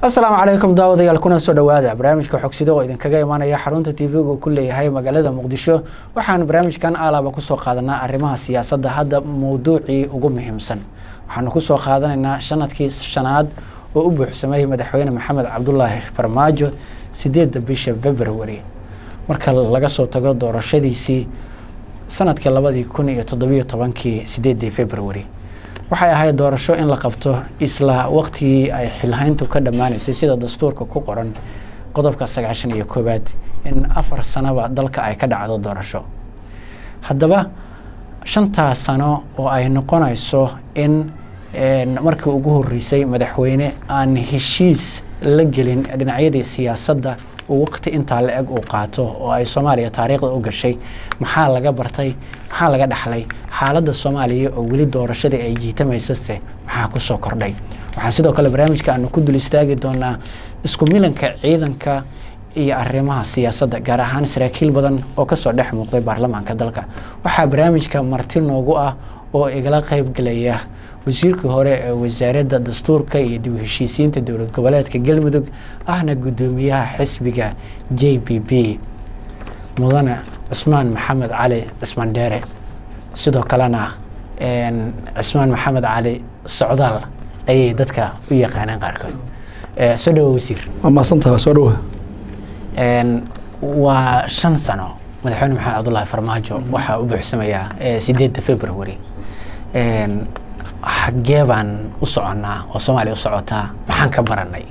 asalaamu calaykum daawadayaal kuna soo dhowaada barnaamijka xogsida oo idinkaga imaanaya xarunta tv-ga uu ku leeyahay magaalada muqdisho waxaan barnaamijkan alaaba kusoo qaadanaa arrimaha siyaasadda hadda mowduucii ugu muhiimsan waxaanu kusoo qaadanaynaa sanadkii shanaad oo u buuxsamay madaxweyne maxamed cabdulaahi farmaajo sideedda bisha february marka laga soo tago doorashadiisii sanadkii labadii kun iyo toddobiyo tobankii sideedii february waxay ahayd doorasho in la qabto isla waqtigii ay xilhayntu ka dhammaanaysay sida dastuurka ku qoran qodobka sagaashan iyo koowaad in afar sanoba dalka ay ka dhacdo doorasho haddaba shantaas sano oo ay noqonayso in markii ugu horreysay madaxweyne aan heshiis la gelin dhinacyadii siyaasadda uu waqti intaa la eg uu qaato oo ay soomaaliya taariikhda u gashay maxaa laga bartay maxaa laga dhaxlay xaaladda soomaaliya oo weli doorashadii ay jiitamaysase maxaa kusoo kordhay waxaan sidoo kale barnaamijka aanu ku dul istaagi doonaa isku milanka ciidanka iyo arrimaha siyaasadda gaar ahaan saraakiil badan oo kasoo dhex muuqday baarlamaanka dalka waxaa barnaamijka marti noogu ah oo igala qaybgelaya wasiirkii hore ee wasaaradda dastuurka iyo dib u heshiisiinta dowlad goboleedka galmudug ahna guddoomiyaha xisbiga j b b mudane cismaan maxamed cali cismaan dheere sidoo kalena cismaan maxamed cali socdaal ayay dadka u yaqaaneen qaarkood soo dhawo wasiir waa mahadsantaha soo dhawa waa shan sano madaxweyne maxamed cabdulaahi farmaajo waxaa u buuxsamayaa sideedda february xaggee baan u soconnaa oo soomaaliya u socotaa maxaan ka baranay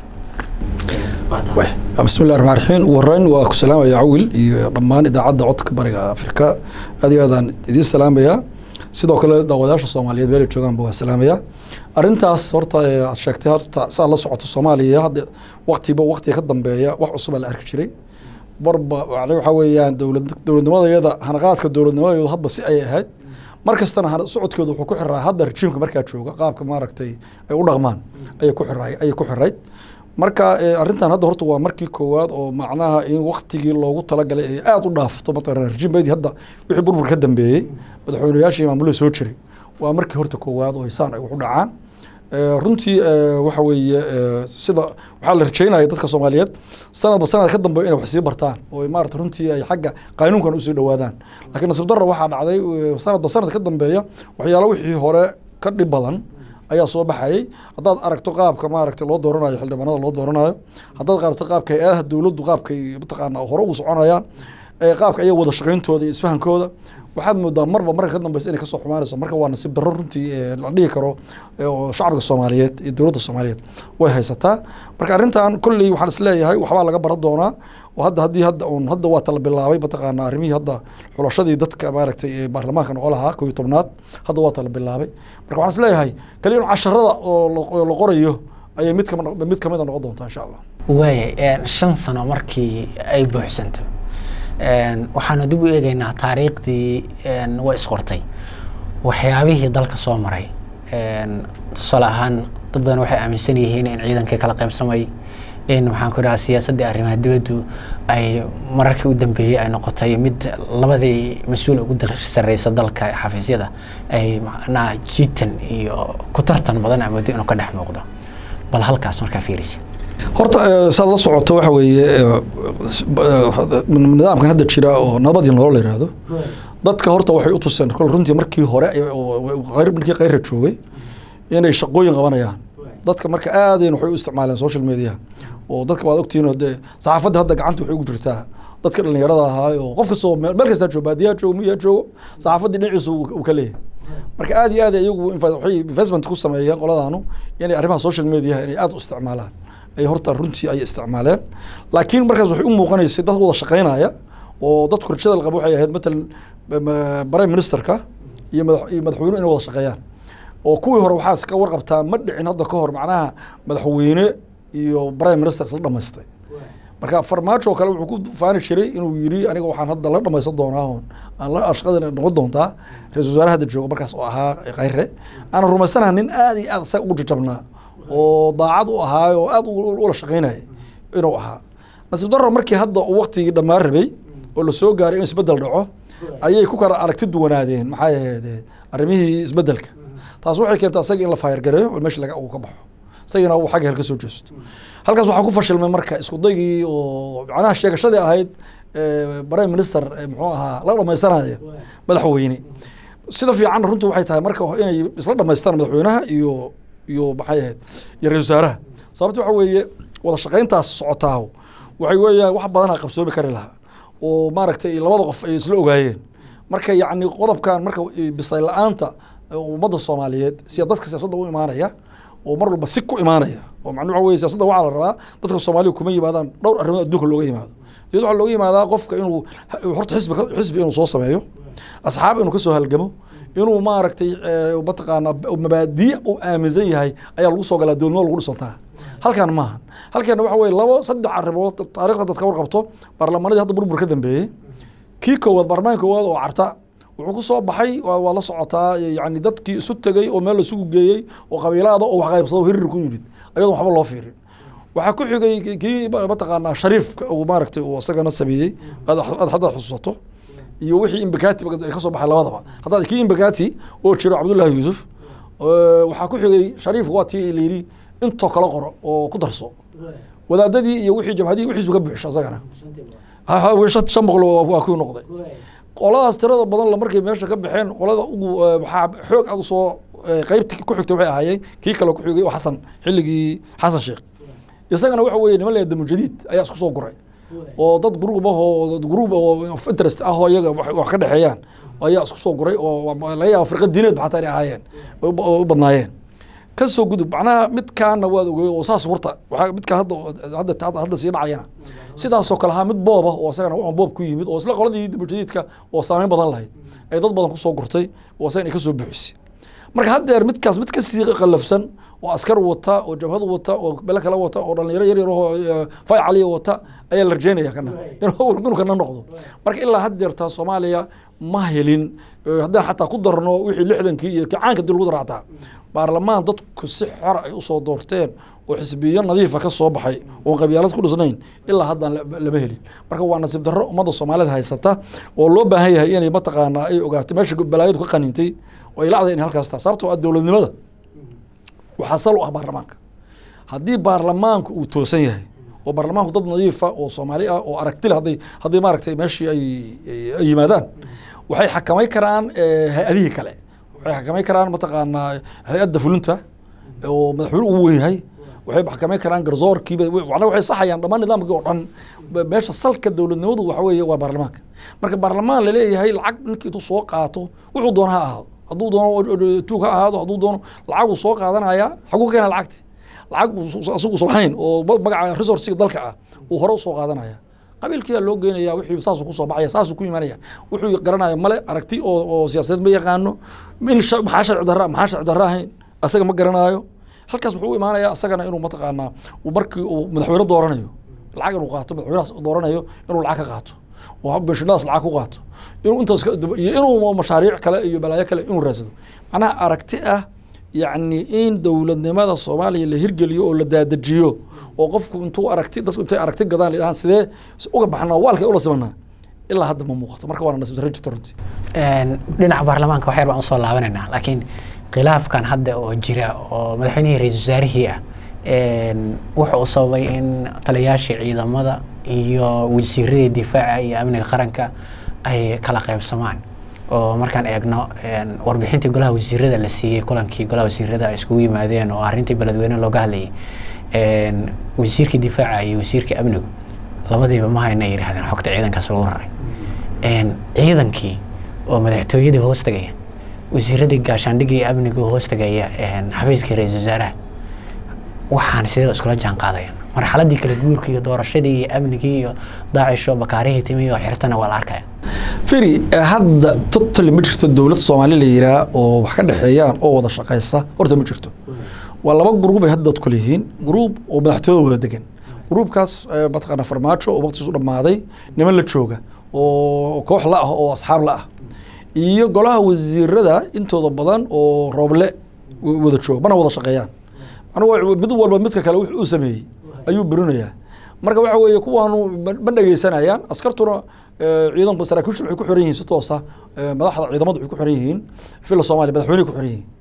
bismi llahi raxmaan raxiim ugu horeyn waa ku salaamaya cawil iyo dhammaan idaacadda codka bariga afrika aad iyo aadaan idiin salaamayaa sidoo kale daawadayaasha soomaaliyeed meelay joogaanba waa salaamayaa arrintaas horta aad sheegtay horta saa la socoto soomaaliya hadda waktiba waktiga ka dambeeya wax cusubaa la arki jiray barba waxaa weeyaan dowlad dowladnimadayada hanaqaadka dowladnimadayadu hadba si ay ahayd mar kastana socodkooda wuxuu ku xiraa hadda rejiimka markaa jooga qaabka maaragtay ay u dhaqmaan ayay ku xiraa ayay ku xirayd marka arrintan hadda horta waa markii koowaad oo macnaha in waktigii loogu talagalay ay aada u dhaafto mataqana rejiimbeydii hadda wixii burbur ka dambeeyey madaxweynayaashii maamulada soo jiray waa markii horta koowaad oo hisaan ay wax u dhacaan runtii waxa weeye sida waxaa la rajeynaya dadka soomaaliyeed sanadba sanad ka dambeeyo inay wax sii bartaan oo maarata runtii ay xagga qaynuunkan usii dhowaadaan laakiin nasiib darra waxaa dhacday sanadba sanad ka dambeeya waxyaalo wixii hore ka dhib badan ayaa soo baxayay haddaad aragto qaabka maaragtay loo dooranayo xildhibaanada loo dooranayo haddaad aragto qaabka hay-adaha dowladdu qaabkay mataqaana hore ugu soconayaan qaabka ayaga wada shaqayntooda iyo isfahankooda waxaad moodaa marba marka ka dambeysa inay kasoo xumaanayso marka waa nasiib darro runtii la dhihi karo shacabka soomaaliyeed iyo dowladda soomaaliyeed way haysataa marka arrintan kolley waxaan isleeyahay waxbaa laga baran doonaa oo hadda haddii hadda un hadda waa tala bilaabay mataqaana arrimihii hadda xulashadii dadka maaragtay ee baarlamaanka noqon lahaa koo iyo tobnaad hadda waa tala bilaabay marka waxaan isleeyahay kaliya un casharada oo la qorayo ayay mid kama mid kamida noqon doontaa insha allah waaya shan sano markii ay buuxsanto waxaanu dib u eegeynaa taariikhdii way isqortay waxyaabihii dalka soo maray tusaale ahaan dad badan waxay aaminsan yihiin in ciidankii kala qaybsamay in waxaan ku dhahaa siyaasaddii arrimaha dibaddu ay mararkii u dambeeyey ay noqotay mid labadii mas-uul ugu sarreysa dalka xafiisyada ay macnaha jiitan iyo ku tartan badan amoodo inuu ka dhex muuqdo bal halkaas markaa fiirisa horta saad la socoto waxa weeye nidaamkan hadda jira oo nabadii nolol la yihahdo dadka horta waxay u tuseen kol runtii markii hore markii kayra joogay inay shaqooyin qabanayaan dadka marka aadayn waxay u isticmaaleen social media oo dadka waad ogtihiin dee saxaafadda hadda gacanta waxay ugu jirtaa dadka dhalinyarada ahaa oo qof kastoo meel kastaa joogo baadiyaha joogo miyaa joogo saxaafaddii dhinaciisa uu ka leeyahay marka aad iyo aad iyagu waxay investment ku sameeyeen qoladaanu inay arrimaha social media inay aad u isticmaalaan ay horta runtii ay isticmaaleen laakiin markaas waxay u muuqanaysay dad wada shaqaynaya oo dadku rajada la qabo waxay ahayd matalan prime ministerka iyo madax iyo madaxweynuhu inay wada shaqeeyaan oo kuwii hore waxaa iska warqabtaa ma dhicin hadda ka hor macnaha madaxweyne iyo prime minister isla dhamaystay marka farmaajo oo kale wuxuu ku faani jiray inuu yiri aniga waxaan hadda la dhamaysan doonaa oon aan la shaqada noqon doontaa ra-isul wasaare hadda jooga markaas oo ahaa khayre aanan rumaysanaha nin aad iyo aad isaga ugu jajabnaa oo daacad u ahaa oo aad ula shaqaynaya inuu ahaa nasiib darro markii hadda uu waktigii dhammaan rabay oo lasoo gaaray in isbedel dhaco ayay ku kala aragti duwanaadeen maxay ahayd arrimihii isbedelka taas waxay keentay asaga in la faayargareeyo oo meesha laga uu ka baxo isagina uu xagga hel ka soo jeesto halkaas waxaa ku fashilmay marka isku daygii oo macnaha sheegashadii ahayd prime minister muxuu ahaa la dhamaysanaya madaxweyne sida fiican runtu waxay tahay marka inay isla dhamaystaan madaxweynaha iyo iyo maxay ahayd iyo ra-isul wasaaraha sababta waxa weeye wada shaqayntaas socotaaho waxay weeyaan wax badanaa qabsoomi kari lahaa oo maaragtay labada qof ay isla ogaayeen marka yacni qodobkan marka bisayl la-aanta ummadda soomaaliyeed sida dadka siyaasadda u imaanaya oo mar walba si ku imaanaya oo macnuu waxa weye siyaasadda waxaa la rabaa dadka soomaaliya kuma yimaadaan dhowr arrimood adduunka looga yimaado diyad waxaa looga yimaadaa qofka inuu horta xisbi xisbi inuu soo sameeyo asxaab inuu kasoo halgamo inuu maaragtay mataqaanaa mabaadiic uu aaminsan yahay ayaa lagu soo galaa dowladnimo lagu dhisantaa halkan maaha halkeena waxa weye labo saddex arrimood taarikhda dadka warqabto baarlamanadii hadda burbur ka dambeeyey kii koowaad baarlamaanka koowaad oo carta wuxuu ku soo baxay waa la socotaa yani dadkii isu tegey oo meel laisugu geeyey oo qabiilaada oo wax qaybsado hirir ku yimid ayadoon waxba loo fiirin waxaa ku xigay kii mataqaanaa shariifka uu maaragtay uu isagana sameeyey aad haddaad xusuusato iyo wixii imbakati ka soo baxay labadaba haddaad kii imbakati oo jiro cabdullaahi yuusuf waxaa ku xigay shariif waa tii layidhi intoo kala qoro oo ku darso wadaadadii iyo wixii jabhadii wixiisu ka buuxsho isagana shan boqol waa ku noqday qoladaas tirada badan la markay meesha ka baxeen qolada ugu waxaa xoog aad usoo qeybti ku xigtay waxay ahaayeen kii kale ku xigay oo xasan xilligii xasan sheekh isagana waxa weeye niman leeda mujadiid ayaa isku soo guray oo dad gruub ah oo gruub oo interest ah oo iyaga wax ka dhexeeyaan ayaa isku soo guray oo laga yaaba firqa diineed xataa inay ahaayeen u badnaayeen ka soo gudub macnaha midkaana waad ogey oo saas warta waxaa midkaan hadda hadda hadda sii dhacayana sidaasoo kale ahaa mid booba oo isagana wuxuu boob ku yimid oo isla qoladii mujadiidka oo saameyn badan lahayd ay dad badan kusoo gurtay oo isagana ay ka soo buuxisay marka haddeer midkaas mid kasii qallafsan oo askar wata oo jabhad wata oo bele kale wata oo dhalinyaro yar yar oo fay caliya wata ayaa la rajeynaya kana inuu kana noqdo marka ilaa haddeertaa soomaaliya ma helin haddaan xataa ku darno wixii lixdankii iyo kacaanka dib lagu daraataa baarlamaan dadku si xor ay usoo doorteen oo xisbiyo nadiifa ka soo baxay oon qabyaalad ku dhisnayn ilaa haddaan lama helin marka waa nasiib darro ummadda soomaalida haysata oo loo baahan yahay inay mataqaanaa ay ogaato meesha balaayadu ka qaniintay oo ay lacday inay halkaas taa sababtoo ah dowladnimada waxaa sal u ah baarlamaanka haddii baarlamaanku uu toosan yahay oo baarlamaanku dad nadiifa oo soomaali ah oo aragtile hadday hadday maaragtay meeshii ay ay yimaadaan waxay xakamay karaan hay-adihii kale waxay xakamay karaan mataqaanaa hay-adda fulinta oo madaxweyne ugu weyn yahay waxay xakamay karaan garsoorkiiba macnaa waxay saxayaan dhammaan nidaamkii oo dhan meesha salka dowladnimadu waxa weeye waa baarlamaanka marka baarlamaan laleeyahay lacag ninkii intuu soo qaato wuxuu doona ha ahaado hadduu doono tuug ha ahaado hadduu doono lacaguu soo qaadanaya xaguu keena lacagti lacag asigu lahayn oo magaca resourciga dalka ah uu hore usoo qaadanaya qabiilkiyaa loo geynaya wixii saasuu kusoo baxaya saasuu ku imanaya wuxuu garanaya male aragti oo oo siyaasadeed ma yaqaano in maxaa sharci darra maxaa sharci darra ahayn asaga ma garanaayo halkaas wuxuu u imaanaya asagana inuu mataqaanaa markii uu madaxweyne dooranayo lacag inuu qaato madaxweynahaas dooranayo inuu lacag ka qaato oo benshadaas lacag ku qaato inuu intaas iyo inuu mashaariic kale iyo balaayo kale inuu raadsado macnaha aragti ah yacni in dowladnimada soomaaliya la hirgeliyo oo la daadajiyo oo qofku intuu aragti dadku intay aragti gadaan la yidhahaan sidee uga baxnaa waalkay ula simanaa ilaa hadda ma muuqato marka waana nasiib darro jirta runtii dhinaca baarlamaanka waxyar baan usoo laabanaynaa laakiin khilaafkan hadda oo jira oo madaxweynihii ra-iisul wasaarihii ah wuxuu u sababay in taliyayaashii ciidamada iyo wasiiradii difaaca iyo amniga qaranka ay kala qaybsamaan oo markaan eegno warbixintii golaha wasiirada la siiyey kulankii golaha wasiirada ay iskugu yimaadeen oo arrintii beledweyne looga hadlayay wasiirkii difaaca iyo wasiirkii amnigu labadiiba ma hayna yidhahdeen xogta ciidankaas lagu raray ciidankii oo madaxtooyadii hoos tagaya wasiiradii gaashaandhigii iyo amnigu hoos tagaya xafiiskii ra-iisul wasaaraha waxaan sidee iskula jaan qaadayaan marxaladii kala guurka iyo doorashadii iyo amnigii iyo daacisho bakaarihii timi oo xirtana waa la arkaya firi hadda totally ma jirto dowlad soomaali la yiraa oo wax ka dhexeeyaan oo wada shaqaysa horta ma jirto waa laba gruub ay hadda dadku leeyihiin gruub oo madaxtooyada wada degan gruubkaas mataqaana farmaajo oo waqtigiisu dhammaaday niman la jooga oo koox la ah oo asxaab la ah iyo golaha wasiirada intooda badan oo rooble wada jooga mana wada shaqeeyaan macnuu mid walba midka kale wuxuu u sameeyey ayuu berinayaa marka waxa weeye kuwaanu ma dhegeysanayaan askartuna ciidanku saraakiishu waxay ku xiran yihiin si toosa madaxda ciidamadu waxay ku xiran yihiin fila soomaaliya madaxweyne ku xiran yihiin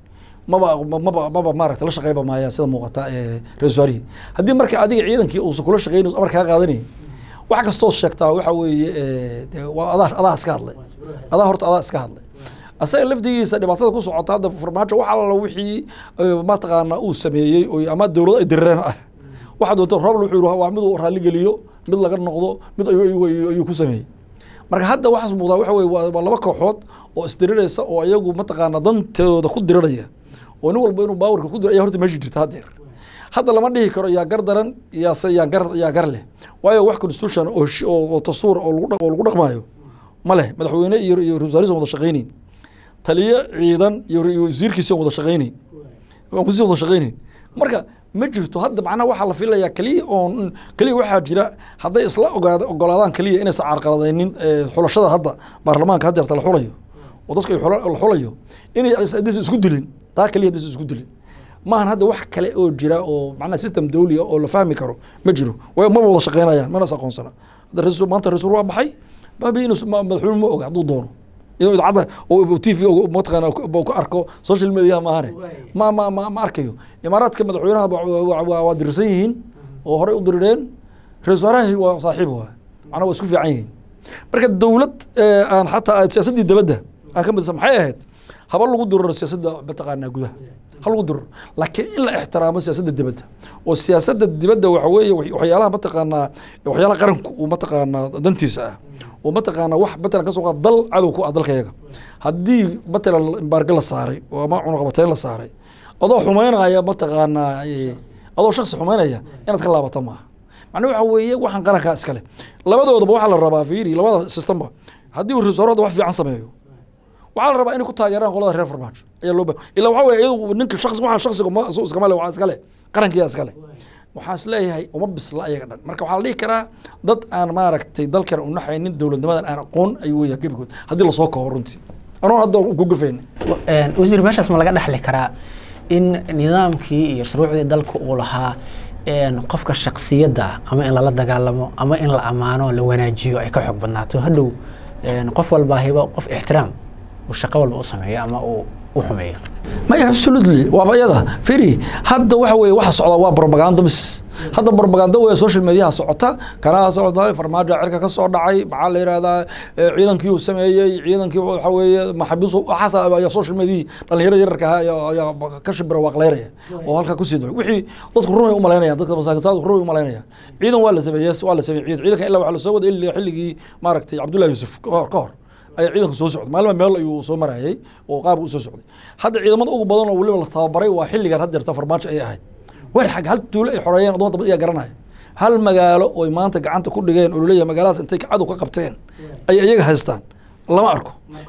maba maba maba maaragta la shaqeyba maayaan sida muuqata ee ra-isul wasaarihii haddii marka adiga ciidankii uusan kula shaqeynayo amar kaa qaadanayay wax kastoo sheegtaa waxa weeye ee, dee waa adaa adaa iska hadlay adaa horta adaa iska hadlay asaga lafdigiisa dhibaatada ku socota hadda farmaajo wax alla wixii eh, mataqaana uu sameeyey oo ama dowlado ay dirireen ah waxa doonta roobl wuxuu yihi waa mid uu raalli geliyo mid laga noqdo mid ayuu- ayuu ayuu- ayuu ku sameeyey marka hadda waxaas muuqdaa waxa weye waa waa laba kooxood oo isdiriraysa oo iyagu mataqaana dantooda ku diriraya oo nin walba inuu baawarka ku diro ayaa horta meesha jirta haddeer hadda lama dhihi karo yaa gar daran yaase yaa gar yaa gar leh waayo wax constitution oo shi- oo oo tasuur oo lagu dhaq- oo lagu dhaqmaayo ma leh madaxweyne iyo iyo ra-iisul wasaarihiisa wada shaqaynayn taliye ciidan iyo ra- iyo wasiirkiisa wada shaqaynayn waan kusii wada shaqaynayn marka ma jirto hadda macnaha waxaa la filayaa keliya oon keliya waxaa jira hadday isla ogaada ogolaadaan keliya inaysan carqaladaynin eh, xulashada hadda baarlamaanka hadda yarta la xulayo oo dadka ay xula- la xulayo inay is- haddaysan isku dilin taa keliya haddaysan isku dilin maahan hadda wax kale oo jira oo macnaha system dawli ah oo la fahmi karo ma jiro waayo maba wada shaqeynayaan mana is aqoonsana hadda raiisul maanta raiisul waa baxay baabi inuu s- ma- madaxweyne ma oga hadduu doono inuu idaacadda oo t v mataqaana uu ka arko social media maahane ma ma ma ma arkayo imaaraadka madaxweynaha ba- waa- waa waa dirirsan yihiin oo horey u dirireen ra-isul wasaarahi waa saaxiib waa macnaha waa isku fiican yihiin marka dowlad eh, aan xataa siyaasaddii dibadda aan ka midsan maxay ahayd haba lagu diriro siyaasadda mataqaanaa gudaha ha lagu diriro laakiin in la ixtiraamo siyaasadda dibadda oo siyaasadda dibadda waxa weeye wax- waxyaalaha mataqaanaa waxyaalaha qaranku uu mataqaanaa dantiisa ah oo mataqaanaa wax matalan kasoo qaad dal cadow ku ah dalkayaga haddii matalan embaargo la saaray oo ama cunaqabateyn la saaray adoo xumeynaya mataqaanaa eh, adoo shaksi xumeynaya inaad ka laabata maaha macnaa waxa weeye waxaan qarankaa iskale labadoodaba waxaa la rabaa fiiri labada systemba haddii uu ra-iisul wasaarada wax fiican sameeyo waxaa la rabaa inay ku taageeraan qolada reer farmaajo ayaa loo ba ilaa waxa weye iyadu ninka shaqsi waxaan shaksiga ma isu iskama le waxaa iskale qarankiyaa iskale waxaan is leeyahay uma bisla ayaga dhan marka waxaa la dhihi karaa dad aan maaragtay dalkan u naxaynin dowladnimadan aan aqoon ayuu weyaa gebigood haddii lasoo koobo runtii anoon hadda ku gufayna Een, wasiir meeshaas ma laga dhexli karaa in nidaamkii iyo shuruucdii dalka uu lahaa een, qofka shaksiyadda ah ama in lala dagaalamo ama in la amaano la wanaajiyo ay ka xoog badnaato hadhow een, qof walbaa hibo qof ixtiraam uu shaqo walba u sameeyo ama uu u xumeeyo maya absolutely waaba iyada firi hadda waxa weeye waxa socda waa propaganda bis hadda propaganda weeye social mediaha socota kanaa socda farmaajo cirka ka soo dhacay maxaa la yihahdaa eh, ciidankii uu sameeyey ciidankii waxa weeye maxabiis waxaas ayaa social media dhalinyarada yararka ahaa ayaa ayaa ka shibira waaqleynaya oo halkaa kusii daba wixii dadku runay umalaynayaan dadka masaakiinsaada runay umalaynayaan ciidan waa la sameeyey waa la sameeyey ciidan ciidanka ilaa waxaa lasoo wada ilaa xilligii maaragtay cabdullahi yuusuf ka hor ka hor ayaa ciidanku soo socday maalma meel ayuu soo marayay oo qaab u soo socday hadda ciidamada ugu badan oo weliba la tababaray waa xilligan had jirta farmaajo ay ahayd weer xag hal tuulo ay xoreeyeen adoo daba iyaa garanaya hal magaalo oy maanta gacanta ku dhigeen oo laleeyahay magaaladaas intay cadow ka qabteen ay iyaga haystaan lama arko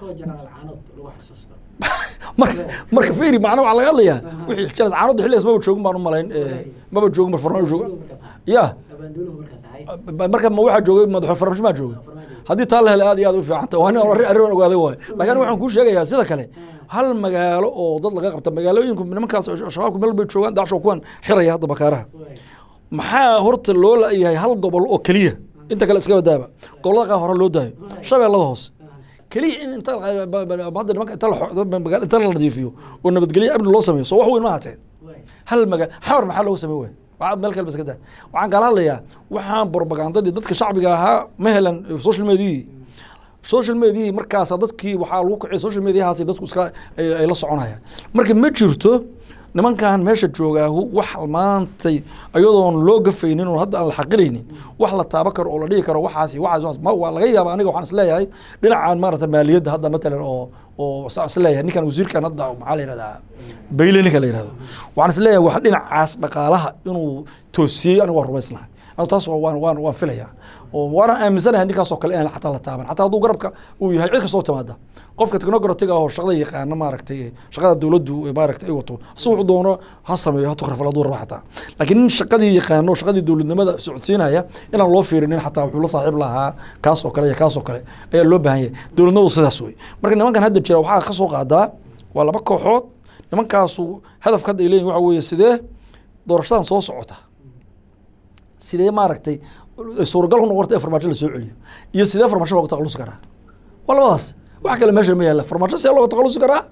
marka marka fiiri macna waxaa laga hadlayaa wixii jalas caanadu xilligaas maba joogin baan u malayn eh, maba joogin mar farmaajo jooga ya marka ma waxaa joogay madaxweyne farmaajo maa joogay haddii taa la helay aad iyo aad u fiicanta waa nin arrin arrin aan ogaaday waaye laakiin aniga waxaan kuu sheegayaa sida kale hal magaalo oo dad laga qabta magaalooyinku nimankaas oo shabaabku meel bay joogaan dacsho kuwan xiraya hadda bakaaraha maxaa horta loo la-yahay hal gobol oo keliya inta kale iska badaaba gobolada qaar hore loo daayo shabeellada hoose keliya in inta hadda nimanka inta la xo- magaalo inta la nadiifiyo oo nabadgelyo amni loo sameeyo soo wax weyn ma hateen hal maga xamar maxaa looga samey waaya waxaad meel kale iska daa waxaan kala hadlayaa waxaan propagandadii dadka shacbiga ahaa ma helan social mediahii social mediahii markaasa dadkii waxaa lagu kaciyay social mediahaasi dadku iska ay ay la soconayaan marka ma jirto nimankan meesha joogaahu wax maantay ayadoon loo gafaynin oo hadda aan la xaqiraynin wax la taaba karo oo la dhihi karo waxaas iyo waxaas waxaas ma waa laga yaaba aniga waxaan isleeyahay dhinacan maarata maaliyadda hadda matalan oo oo saa isleeyahay ninkan wasiirkan hadda maxaa la yihahdaa bayle ninka la yihahdo waxaan isleeyahay wax dhinacaas dhaqaalaha inuu toosiyey aniga waan rumaysnahay anu taas waa- waan waan waan filayaa oo waana aaminsanahay ninkaasoo kale inaan xataa la taaban xataa hadduu garabka uu yahay cid kastoo timaada qofka technocratiga oo shaqada yaqaana maaragtay shaqada dowladdu maaragtay ay wato si wuxuu doono ha sameeyo ha tukrafal hadduu rabo xataa laakiin nin shaqadii yaqaano oo shaqadii dowladnimada socodsiinaya inaan loo fiirinin xataa wuxuu la saaxiib lahaa kaas oo kale iyo kaas oo kale ayaa loo baahan yahay dowladnimadu sidaas wey marka nimankan hadda jira waxaa ka soo qaadaa waa laba kooxood nimankaasu hadafka hadda ay leeyihin waxa weeye sidee doorashadan soo socota sidee maaragtay suuragal ku noqota in farmaajo la soo celiyo iyo sidee farmaajo looga takhalusi karaa waa labadaas wax kale meesha ma yaalla farmaajo sidee looga takhalusi karaa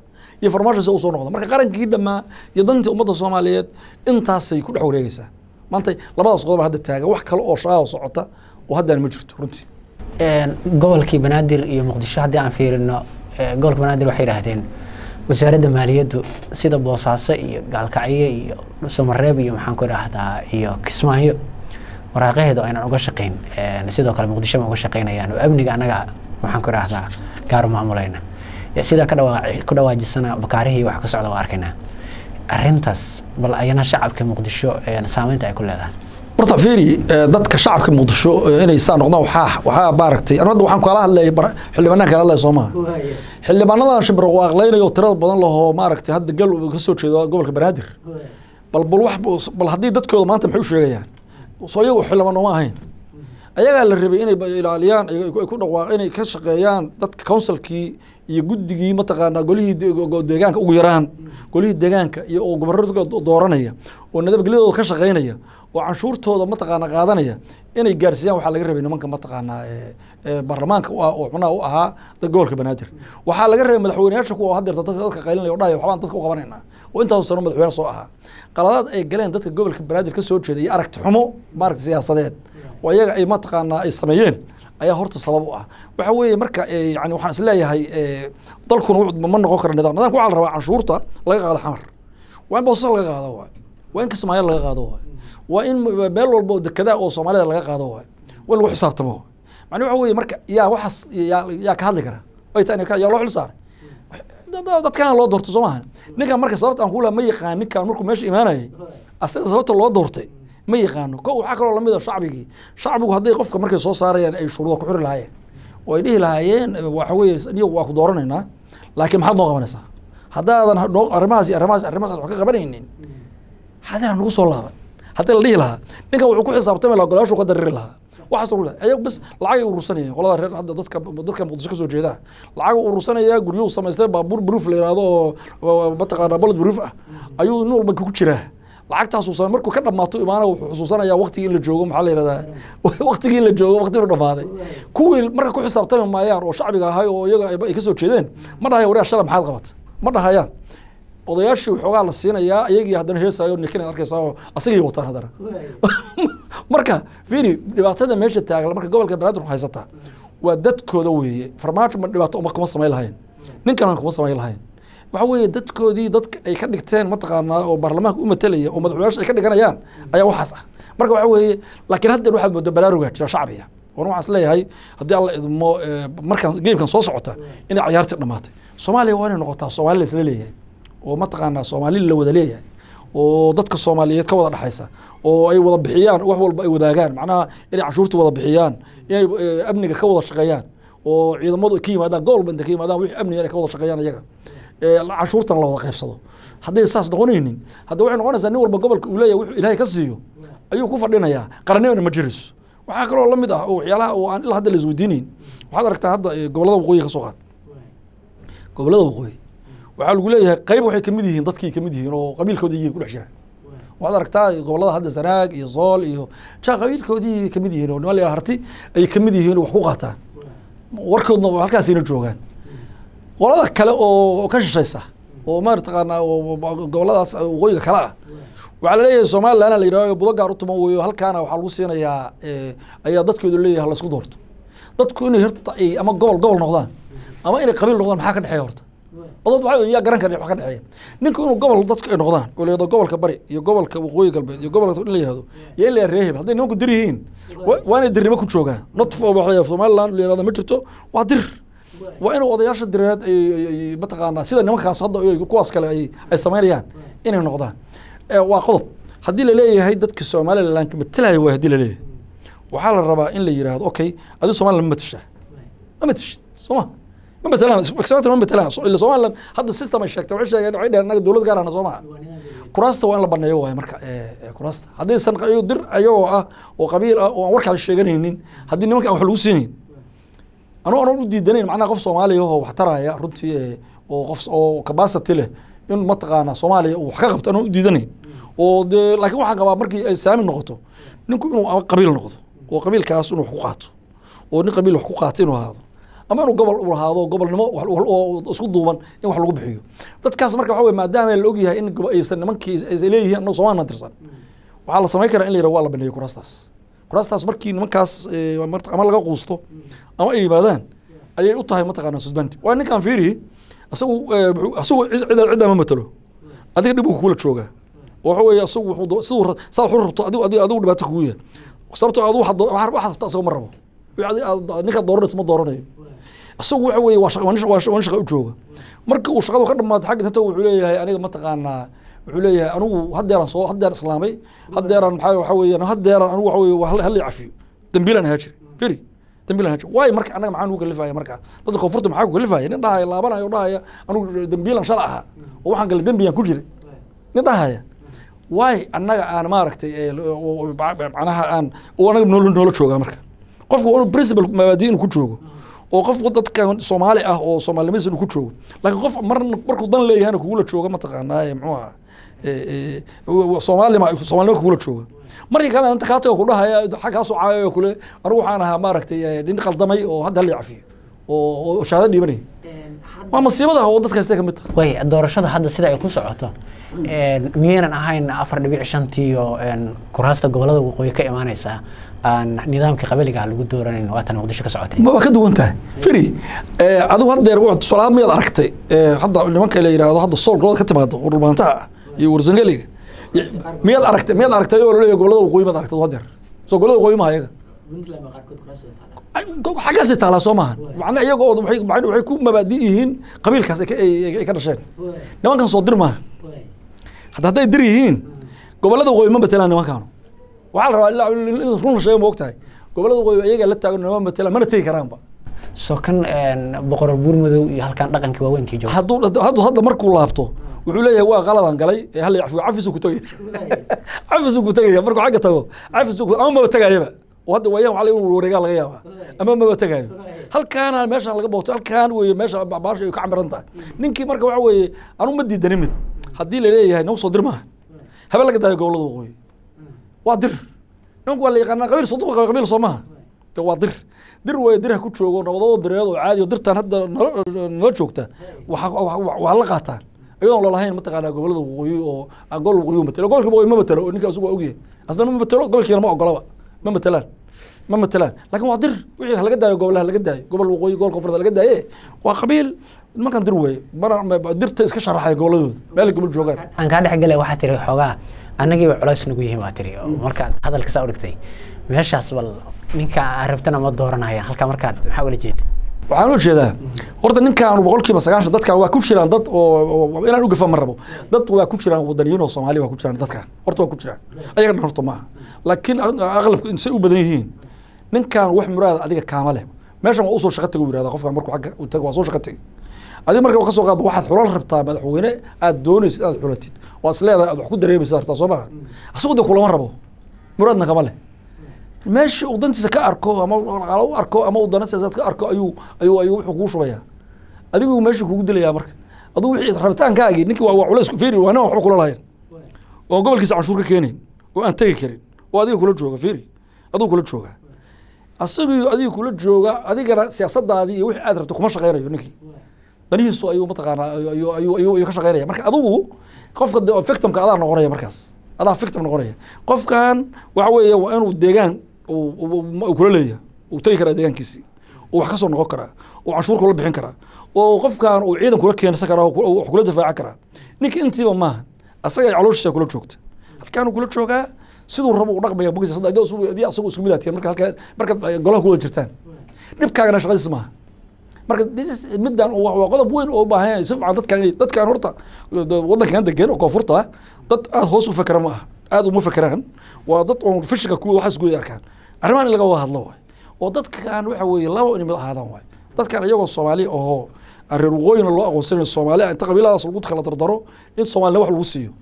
iyo farmaasho si usoo noqda marka qarankii dhammaa iyo dantii ummadda soomaaliyeed intaasay ku dhex wareegeysaa maanta labadaas qodob hadda taagan wax kale oo shaqaa socota oo haddaan ma jirto runtii gobolkii banaadir iyo muqdisho haddii aan fiirino gobolka banaadir waxay yidhaahdeen wasaaradda maaliyaddu sida boosaaso iyo gaalkacyo iyo samareeb iyo maxaan ku idhaahdaa iyo kismaayo waraaqaheedu aynan uga shaqayn sidoo kale muqdisho ma uga shaqaynayaan oo amniga annaga maxaan ku idhaahdaa gaaru maamulayna sidaa ka dhawaa ku dhawaajisana bakaarihii wax ka socda waa arkaynaa arrintaas bal ayana shacabka muqdisho saameynta ay ku leedahay horta fiiri dadka shacabka muqdisho inay saa noqdaan waxaa waxaa maaragtay anu hadda waxaan kala hadlayay xildhibaanaan kala hadlaya soo maha xildhibaanadan shimbirwaaqlaynayo tirada badan lahoo maaragtay hadda gal ka soo jeedo gobolka banaadir bal bal wax bal haddii dadkooda maanta maxay u sheegayaan soo iyagu xildhibaan uma ahayn ayagaa la rabay inay ilaaliyaan ay ku dhawaaq inay ka shaqeeyaan dadka councilkii iyo guddigii mataqaanaa golihii deegaanka ugu yaraan golihii deegaanka iyo oo gobornadka dooranaya oo nabadgelyadooda ka shaqeynaya oo canshuurtooda mataqaana qaadanaya inay gaarsiiyaan waxaa laga rabay nimanka mataqaanaa baarlamaanka u ah oo xubnaha u ahaa gobolka banaadir waxaa laga rabay madaxweyneyaasha kuwa haddeerta dadka qaylinaya o dhahaya waxbaan dadka u qabanayna oo intaas sano madaxweyne soo ahaa qaladaad ay galeen dadka gobolka banaadir ka soo jeeda iyo aragti xumo maaragta siyaasadeed oo iyaga ay mataqaanaa ay sameeyeen ayaa horta sabab u ah waxa weeye marka yani waxaan isleeyahay dalkuna ma noqon karo nidaam nidaamka waxaa la rabaa canshuurta laga qaado xamar waa in boosas laga qaado waay waa in kismaayo laga qaado waay waa in meel walba oo dekedaa oo soomaalida laga qaado waay waa in lagu xisaabtamo macnaa waxa weeye marka yaa waxaas yaa yaa ka hadli kara ay tahay yaa loo xil saaray dadkan loo doorto soo maaha ninkan marka sababta aan ku laha ma yaqaan ninkan markuu meesha imaanayay asaga sababta loo doortay ma yaqaano ko waxaa kaloo lamid a shacbigii shacbigu hadday qofka markay soo saarayaan ay shuruuda ku xiri lahaayeen oo ay dhihi lahaayeen waxa weeye iyagu waa ku dooranaynaa laakiin maxaad noo qabanaysaa haddaadan noo arrimahaas iyo arrimahaas arrimahaas wax ka qabanaynin haddana nagu soo laaban haddii la dhihi lahaa ninkan wuxuu ku xisaabtami lahaa golayaashu ka dariri lahaa waxaas uu leeyahay ayagu bas lacag ay urursanayeen qolada reer hadda dadka dadka muqdisho ka soo jeeda lacag uu urursanaya guryuhu samaystay baabuur proof la yiraahdo oo mataqaanaa bullet proof ah ayuu nin walba ku jiraa lacagtaas uu markuu ka dhamaato imaana wuxuu xusuusanayaa waqtigii in la joogo maxaa la yihahdaa waqtigii in la joogo waqti inuu dhamaaday kuwii marka ku xisaabtami maayaan oo shacbiga ahay oo iyaga ay ka soo jeedeen ma dhahaya wariyaa shala maxaad qabata ma dhahayaan odayaashii waxoogaa la siinayaa iyagii haddana heesayo ninkina arkaysaa oo asagii wataan haddana marka fiiri dhibaatada meesha taagan marka gobolka banaadir haysataa waa dadkooda weeye farmaajo ma dhibaato uma kuma samayn lahayn ninkan kuma samayn lahayn waxa weeye dadkoodii dadka ay ka dhigteen mataqaanaa oo baarlamaanka u matelaya oo madaxweynaasha ay ka dhiganayaan ayaa waxaas ah marka waxa weeye laakiin haddeer waxaad moodaa baraarugaa jira shacbiga wana waxaan isleeyahay haddii alla idmo markaan geemkan soo socota inay cayaartii dhammaatay soomaaliya waa inay noqotaa soomaali la isla leeyahay oo mataqaanaa soomaali la wada leeyahay oo dadka soomaaliyeed ka wada dhexaysa oo ay wada bixiyaan wax walba ay wadaagaan macnaha inay canshuurta wada bixiyaan inay amniga ka wada shaqeeyaan oo ciidamadu ka yimaadaan gobolba inta ka yimaadaan wixii amniga inay ka wada shaqeeyaan iyaga canshuurtan la wada qaybsado hadday saas noqonaynin hadda waxay noqonaysaa nin walba gobolka uu leeyahay wuxuu ilaahay ka siiyo ayuu ku fadhinayaa qarannimana ma jirayso waxaa kaloo la mid ah oo waxyaalaha oo aan ilaa hadda la isweydiinayn waxaad aragtaa hadda gobollada waqooyi ka soo qaad gobollada waqooyi waxaa lagu leeyahay qayb waxay kamid yihiin dadkii kamid yihiin oo qabiilkoodii iyay ku dhex jiraan waxaad aragtaa gobollada hadda sanaag iyo sool iyo jaa qabiilkoodii kamid yihiin oo niman la harti ay kamid yihiin oo wax ku qaataan warkoodna halkaasayna joogaan qolada kale oo ka shishaysa oo marataqaanaa gobolladaas waqooyiga kale ah waxaa laleeyahay somaliland la yidhahdo budo gaar u tuman weeyo halkaana waxaa lagu siinayaa ayaa dadkoodu leeyahay laysku doorto dadku inay horta ay ama gobol gobol noqdaan ama inay qabiil noqdaan maxaa ka dhexeeya horta odood waxaa yaa garan kara wax ka dhexeeya ninku inuu gobol dadku ay noqdaan oo la yihahdo gobolka bari iyo gobolka waqooyi galbeed iyo gobolka in la yihahdo iyo in la yihahdo reeheb hadday nimanku dir yihiin waa inay dirnimo ku joogaan not somaliland la yihahdo ma jirto waa dir waa inuu odayaasha direed mataqaanaa sida nimankaas hadda kuwaas kale ay ay samaynayaan inay noqdaan waa qodob haddii laleeyahay dadka somaliland matalaya waay hadii laleeyahay waxaa la rabaa in la yidhaahdo okay adi somaliland ma matashaa ma matashid sooma ma matalaan example ma matalaan ila somaliland hadda system ay sheegtay waxay sheegeen waxay dheheen anaga dowlad gaarana soo maha kuraasta waa in la baneeyo waaye marka kuraasta haddaysan dir ayagoo ah oo qabiil ah oo aan warkaa sheeganaynin haddii nimanka aan wax lagu siinayn anuu anan u diidanayn macnaha qof soomaaliya oo wax taraya runtii oo qof oo capacity leh in mataqaanaa soomaaliya uu wax ka qabto anaan u diidanayn oo dee laakiin waxaan qabaa markii ay saami noqoto ninku inuu ama qabiil noqdo oo qabiilkaas inuu wax ku qaato oo nin qabiil wax ku qaato inuu ahaado ama inuu gobol u lahaado gobolnimo wax- wax- oo isku duuban in wax lagu bixiyo dadkaas marka waxa weye maadaama la ogyahay in gobo- aysan nimankii aysan leeyihiin annagu soomaalina tirsan waxaa la samayn karaa in la yidhaha waa la baneeyo kuraastaas kuraastaas markii nimankaas eh, mar- ama laga quusto ama ay yimaadaan ayay u tahay mataqaana susbandi waa ninkaan fiiri isagu eh, wuxuu- isagu cid cid- ciddaa ma matalo adiga dhib uu kugula joogaa oo waxa weeye isagu wuxuu doo- siduu ra- saad wuxuu rabto adigu adigu adigu dhibaato kugu yahay sababtoo adigu waxaad doo- waxaad waxaad rabto isaga ma rabo wixii adi- aad- ninkaad dooranaysa ma dooranayo isagu waxa weeye waa shaqa- waa nin- waa nin shaqa u jooga marka uu shaqadu ka dhamaato xagga inta wuxuu leeyahay aniga mataqaanaa wuxuu leeyahay anigu haddeeraan soo haddeer islaamay haddeeraan maxaa waxa weeyaan haddeeraan anigu waxa weeye waa hal hal i cafiyo dambiilaan ahaa jiri firi dambiilaan ahaa jiri waayo marka annaga maxaa nugu kalifaya marka dadka koonfurta maxaa ku kalifaya nin dhahaya laabanayo oo dhahaya anigu dambiilaan shala ahaa oo waxaan kale dembiyaan ku jiray nin dhahaya waay annaga aan maaragtay ee, oo- oo- macnaha aan oo anaga noola noola joogaa marka qofku waa inuu principal mabaadi inuu ku joogo oo qof dadkan soomaali ah oo soomaalinimadiisa inuu ku joogo laakiin qof mar markuu dan leeyahayna kugula jooga mataqaanaa ee, muxuu ahaa ee, ee, soomaalima soomaalinimo kugula jooga markii kale inta kaa tago kudhahaya xag kaa soo caayayo kule anigu waxaan ahaa maaragtay ee, nin qaldamay oo hadda hala cafiyo oo oo shahaado dhiibanaya waa masiibada oo dadka haystay ka mid tahay way doorashada hadda sida ay ku socoto een, miyaynan ahayn afar dhibic shantii oo een, kuraasta gobolada waqooyi ka imaaneysa aan nidaamkii qabaliga ah lagu dooranin waatan muqdisho ka socotay ma waa ka duwan tahay firi eh, adigu haddeer tusaalaad miyaad aragtay eh, hadda nimanka la yidhaahdo hadda sool gobolada ka timaado oo dhulmaantaha ah iyo warsangeliga Y- miyaad aragtay miyaad aragtay oo laleeyahay gobolada waqooyi maad aragtay haddeer soo gobolada waqooyi maha iyaga Ay, go- xaggaasay taalaa soo maahan macna iyaga oo waxay macna waxay ku mabaadi yihiin qabiilkaas ay ka- ay ay- ay ka dhasheen nimankan soo dir maaha hadda hadday dir yihiin gobolada waqooyi ma matelaan nimankaanu waxaa la rabaa ilaa in run la sheego ma ogtahay gobolada waqooyi iyagaa la taagan nama matelaan mana tegi karaanba soo kan een, boqor buurmadow iyo halkan dhaqankii waaweynkii jooga hadduu haddu hadda markuu laabto wuxuu leeyahay waa qaladaan galay ee hal cafiyo cafisuu ku tegaya cafisuu ku tegaya markuu xagga tago cafisuu ku ama maba tegayaba oo hadda waayaan waxaa laga wareegaa laga yaabaa ama maba tegayo halkaana meeshaan laga booto halkaan weeye meesha baasha ay ka camiran tahay ninkii marka waxa weeye anu ma diidani mid haddii la leeyahay nagu soo dir maaha habe laga daayo gobolada waqooyi waa dir nimanku waa la yaqaanaa qabiil soddon qabiil soo maaha de waa dir dir way dir ha ku joogo nabadoo direed oo caadi oo dirtan hadda nala nala joogta waxa waa la qaataan iyadoon lalahayn mataqaanaa gobolada waqooyi oo aan gobol waqooyi matelo gobolka waqooyi ma matelo oo ninka asugu waa ogyahay asna ma matelo gobolkiina ma ogolaba ma matelaan ma matelaan laakiin waa dir wixii halaga daayo gobolaha laga daayo gobol waqooyi gobol koonfureed laga daaye waa qabiil nimankan dir weeye mana dirta iska sharaxaya goboladooda meel gobol joogaan aan kaa dhex galay waxaa tiri xoogaa annagiiba culays nagu yihiin waa tiri oo markaad hadalka saa u dhigtay meeshaas bal ninka aan rabtana ma dooranaya halkaa markaad maxaa ula jeeda waxaan u jeedaa horta ninkaanu boqolkiiba sagaashan dadkan waa ku jiraan dad oo oo- inaan ugafa ma rabo dad waa ku jiraan wadaniyiin oo soomaali waa ku jiraan dadkan horta waa ku jiraan ayaga dhan horta maaha laakiin aqlabku insay u badan yihiin ninkan wax muraada adiga kaama leh meeshan waa usoo shaqa tago yirahda qofkan markuu xagga u tago waa soo shaqa tegi adiga marka ka soo qaado waxaad xulan rabtaa madaxweyne aad doonaysid aad xulatid waa is leedahay aad wax ku dareemaysa rabtaa soo maha asigu de kulama rabo muraadna kama leh meeshii uu dantiisa ka arko ama dhaqaalo u arko ama uu dana siyaasaad ka arko ayuu ayuu ayuu wuxuu kugu shubayaa adigu meeshii kugu dilayaa marka adigu wixii rabitaankaagii ninkii waa waa culays fiiri waa nin waxba kula lahayn oo aan gobolkiisa canshuur ka keenayn oo aan tegi karin oo adiga kula jooga fiiri adigu kula jooga asagii adiga kula jooga adigana siyaasadaadii iyo wixii aad rabto kuma shaqaynayo ninkii danihiisu ayuu mataqaanaa ayuu ayuu ayuu ayuu ayuu ka shaqaynaya marka adigu qofka de- victimka adaa noqonaya markaas adaa victim noqonaya qofkan waxa weeye waa inuu deegaan uu- uu uu kula leeyahay uu tegi karaa deegaankiisii uu wax ka soo noqon karaa uu canshuur kula bixin karaa oo qofkan uu ciidan kula keensan karaa oo ku- oo wax kula difaacan karaa ninka intiiba maaha asaga ay calooshiisa kula joogta halkaanuu kula joogaa siduu rabo u dhaqmaya bogiisa hadda adii asugu adii asagu isku mid aad tihiin marka halka marka golaha ku wada jirtaan dhibkaagana shaqadiis maaha marka this is middan waa waa qodob weyn oo u baahan yahay si fiican dadkan inay dadkan horta waddankan degan oo koonfurta ah dad aad hoos u fakera ma aha aad uma fakeraan waa dad oon fishika kuwa waxaas guud arkaan arrimahan in laga wada hadlo waay oo dadkan waxa weeye laba inay mid ahaadaan waay dadkan iyagoo soomaali ahoo reer waqooyina loo aqoonsanayo soomaali inta qabiiladaas lagu kala dardaro in soomaalina wax lagu siiyo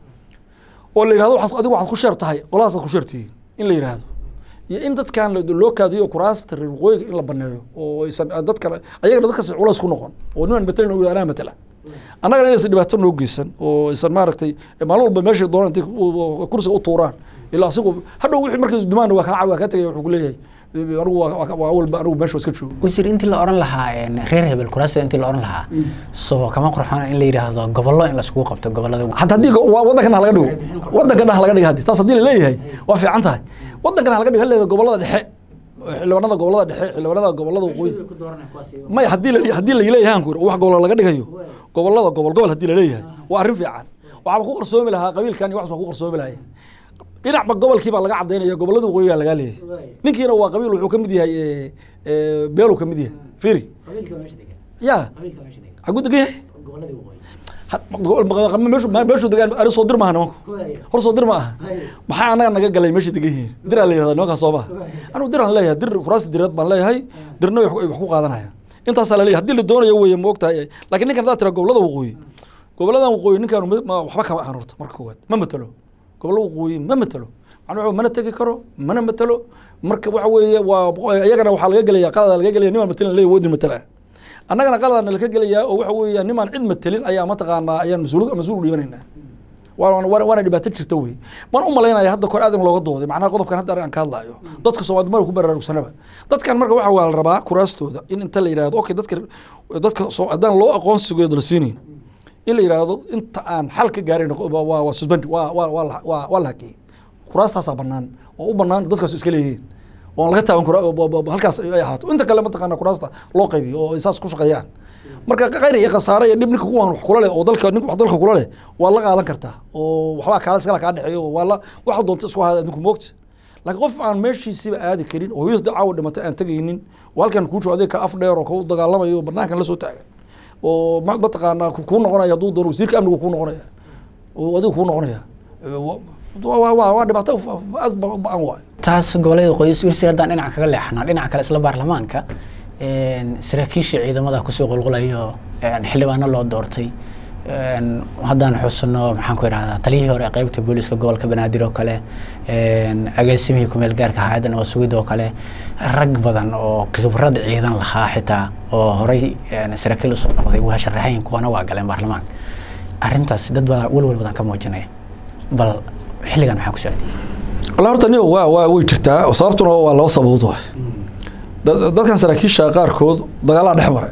oo la yihahdo waxaad adigu waxaad ku sheer tahay qoladaas aad ku sheer tihiin in la yihahdo iyo in dadkan la- loo kaadiyo kuraasta reer waqooyiga in la baneeyo oo aysan dadkan ayagana dadkaas culays ku noqon oo niman matalan uu anaa matala annagana inaysan dhibaato noo geysan oo aysan maaragtay maalin walba meeshay doonaan intay ku- kursiga u tuuraan ilaa asigu hadhow wixii markay dumaan waa kaa waa kaa tegaya wuxuu ku leeyahay anigu waa waa- waa walba anigu meesha waa iska joogo wasiir intii la oran lahaa een, reer hebel kuraasta intii la oran lahaa soo kama qurxoon in la yidhaahdo gobollo in laiskugu qabto gobollada حتى هدي ودنكنا ha laga dhigo wadankana ha laga dhigo hadii taas hadii la leeyahay waa fiican tahay wadankana ha laga dhigo haleeda gobolada dhexe xildhibaanada gobolada dhexe xildhibaanada gobolada waqooyi may hadii la hadii la leeyahay aan ku wax gobol laga dhigayo gobolada gobol gobol hadii la leeyahay waa arrin fiican waxaa ku qarsoomi lahaa qabiilkan iyo wax ku qarsoomi lahaa dhinacba gobolkii baa laga cadaynaya gobolada waqooyi baa laga leeyahay ninkiina waa qabiil wuxuu ka mid yahay ee, ee, beelu ka mid yahay firi ya xaguu degan yahay Ha- gobol- meeshu meeshu degaan ari soo dir maaha nimanku hor soo dir ma aha maxaa anaga naga galay meeshay degan yihiin diraa la yihahda nimankaa soo maha anigu diraan leeyahay dir kuraasi direed baan leeyahay dirna way wax ku qaadanaya intaasaa la leeyahay haddii la doonayo weeye ma ogtahay laakiin ninkan haddaad tira gobolada waqooyi goboladan waqooyi ninkaan ma- waxba kama ahan horta marka koowaad ma matalo gobolada waqooyi ma matalo macnaa waxa mana tegi karo mana matalo marka waxa weeye waa iyagana waxaa laga gelaya qalada laga gelaya nimaan matalan leeyahay wadin matala annagana qaladana laka gelayaa oo waxa weeya nimaan cid matelin ayaa mataqaanaa ayaan mas-uul mas-uul u dhiibanaynaa waana waana- waana dhibaato jirta wey man u malaynaya hadda kor aad in looga dooday macnaha qodobkan hadda aan ka hadlaayo dadka soomaalida mara ku baraarugsanaba dadkan marka waxa waa la rabaa kuraastooda in inta la yidhahdo okay dadka dadka soo haddaan loo aqoonsigooda la siinayn in la yidhaahdo inta aan xal ka gaarin waa waa waa suspend waa waa waa la- waa waa la hakiyey kuraastaasaa bannaan oo u bannaan dadkaas iska leeyihiin oo aan laga taaban karo halkaas ay ahaato inta kale mataqaana kuraasta loo qaybiyo oo ay saas ku shaqeeyaan marka qayr iyo khasaare iyo dhib ninka kuwaan wax kula leh oo dalka ninka wax dalka kula leh waa la qaadan kartaa oo waxbaa kaala iskala kaa dhexeeyo oo waa la waxa doonta isku haada adinku moogta laakiin qof aan meeshiisiba aadi karin oo hooyadiis caawa dhimatay aan tegaynin oo halkan kuu joogo adiga ka af dheer oo kau dagaalamayo oo banaankan la soo taagan oo ma- mataqaanaa ku- kuu noqonaya hadduu doono wasiirka amnigu kuu noqonaya oo adiga kuu noqonaya waa waa waa waa dhibaato fa- fa- aad ba- ba-an waay taas gobollada qoys wasiir haddaan dhinaca kaga leexnaa dhinaca kale isla baarlamaanka een, saraakiisha ciidamada kusoo qulqulayo een, xildhibaano loo doortay een, haddaan xusno maxaan ku idhahdaa taliyihii hore ee qeybta booliska gobolka banaadir oo kale een, agaasimihii kumeel gaarka hayaddan oo sugid oo kale rag badan oo khibrad ciidan lahaa xitaa oo horey een, saraakiil usoo noqday waa sharaxayin kuwana waa galeen baarlamaanka arrintaas dad badan welwel badan ka muujinaya bal xilligan maxaa ku socday walla horta niyo waa waa way jirtaa sababtuna waa laba sababood waay dad- dadkan saraakiisha qaarkood dagaalaa dhex maray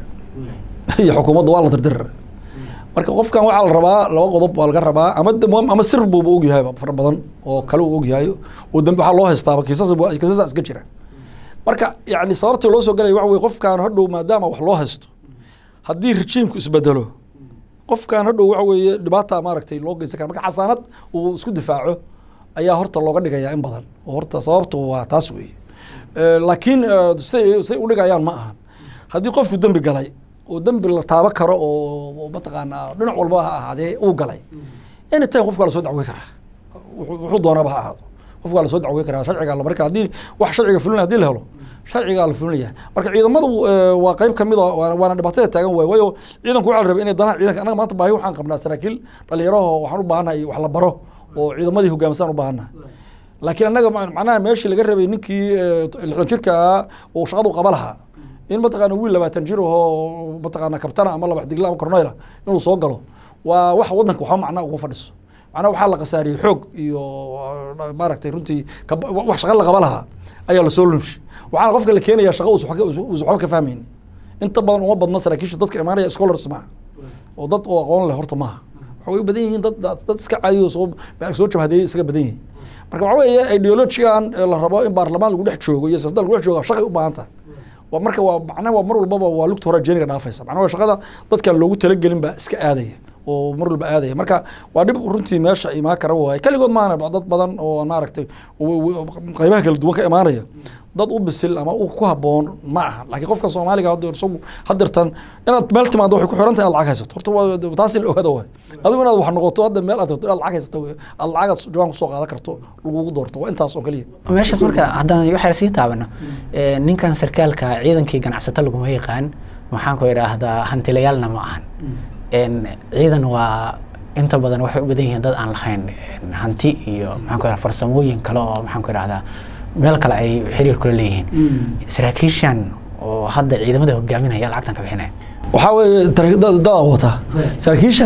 iyo xukuumadda waa la dirdirar marka qofkan waxaa la rabaa laba qodob waa laga rabaa ama de- ama sir buuba ogyahay fara badan oo kale uu ogyahay oo dambi waxaa loo haystaaba kiisas kiisasa iska jira marka yani sababta loo soo galaya waxa weye qofkan hadhow maadaama wax loo haysto haddii rejiimku isbedelo qofkan hadhow waxa weeye dhibaata maaragtay loo geysan kara marka xasaanad uu isku difaaco ayaa horta looga dhigayaa in badan oo horta sababtu waa taas weeye Eh, laakiin eh, siday siday u dhigayaan ma ahan haddii qofku dembi galay oo dembi la taabo karo oo oo mataqaanaa dhinac walba ha ahaadee uu galay anytime qofka waa la soo dacwey karaa wuxuu wuxuu doonaba ha ahaado qofka waa la soo dacwey karaa sharciga la marka haddii wax sharciga fulin hadii la helo sharcigaa la fulinaya marka ciidamadu eh, waa qayb kamid a waana waana dhibaatada taagan waay waayo ciidanku waxaa la rabay inay danaha ciidanka annaga maanta baahi waxaan qabnaa saraakiil dhalinyaraho waxaan u baahannahay wax la baro oo ciidamadii hogaamisan u baahannahay laakiin annaga ma- macnaha meeshii laga rabay ninkii eh, lixdan jirka ah oo shaqadu qaba lahaa in mataqaana wiil labaatan jir ahoo mataqaana kabtana ama laba digla ama korneyla inuu soo galo waa wax wadanka waxba macnaa ugu fadhiso macnaha waxaa la khasaariyey xoog iyo uh, maaragtay runtii kab- wax shaqa la qaba lahaa ayaa lasoo lunshi waxaana qofka la keenaya shaqa uusan waxba ka- uusan waxba ka fahmaynin inta badan uma badna saraakiisha dadka imaanaya scholars maaha oo dad oo aqoon leh horta maaha waxay u badan yihiin dad dad iska caadiyo soo soo jabhadeeyay isaga badan yihiin marka waxaa weeye ideologigan ee la rabo in baarlamaan lagu dhex joogo iyo siyaasadda lagu dhex joogo shaqay u baahan tahay waa marka waa macnaha waa mar walbaba waa lugta hore jeeniga dhaafaysa macnaha waa shaqada dadkan loogu talagelin baa iska aadaya oo mar walba aadaya marka waa dhib runtii meesha imaan kara waaye keligood maana dad badan oo maaragtay w- w- qaybaha kala duwan ka imaanaya dad u bisil ama u ku haboon ma aha laakiin qofka soomaaliga hadda isagu hadirtan inaad meel timaado waxay ku xiran tahay inaad lacag haysato horta waa taas in la ogaada waay adigu inaad wax noqoto hadda meel aad tagto inaad lacag haysato wey. aad lacagaad jawaan kusoo qaadan karto lagugu doorto waa intaas oo keliya meeshaas marka haddaan waxaa sii taabano ee, ninkan sarkaalka ciidankii ganacsato laguma yaqaan waxaan ku idhaahdaa hantilayaalna ma ahan Een, ciidan waa inta badan waxay u badan yihiin dad aan lahayn een, hanti iyo maxaan ku idhahdaa farsamooyin kale oo maxaan ku idhahdaa meel kale ay xiriir kula leeyihiin saraakiishan oo hadda ciidamada hogaaminaya lacagtan ka bixinaya waxaa weeye tar- dad- dadaa wata saraakiishan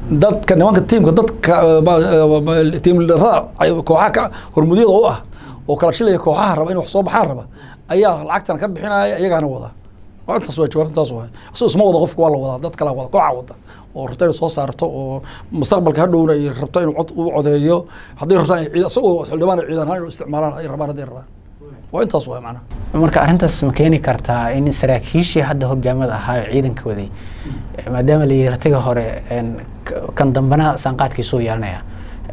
dadka nimanka tiimka dadka tiimrada kooxaha ka hormudyada u ah oo kala shilaya kooxaha raba in wax soo baxaan raba ayaa lacagtan ka bixinaya iyagaana wada waa intaas waa jawaab intaas waay asoo isma wada qofka waa la wadaa dad kala wada kooxa wada oo rabta inay soo saarto oo mustaqbalka hadhowna ay rabto inuu cod u codeeyo hadday rabtaan ay ciid isagoo xildhibaan ay ciidan ahaan inuu isticmaalaan ay rabaan hadday rabaan waa intaas waay macnaha marka arrintaas ma keeni kartaa in saraakiishii hadda hogaamada ahaa ee ciidanka waday maadaama la yiri ratiga hore kan dambena saanqaadkiisuu yeelanaya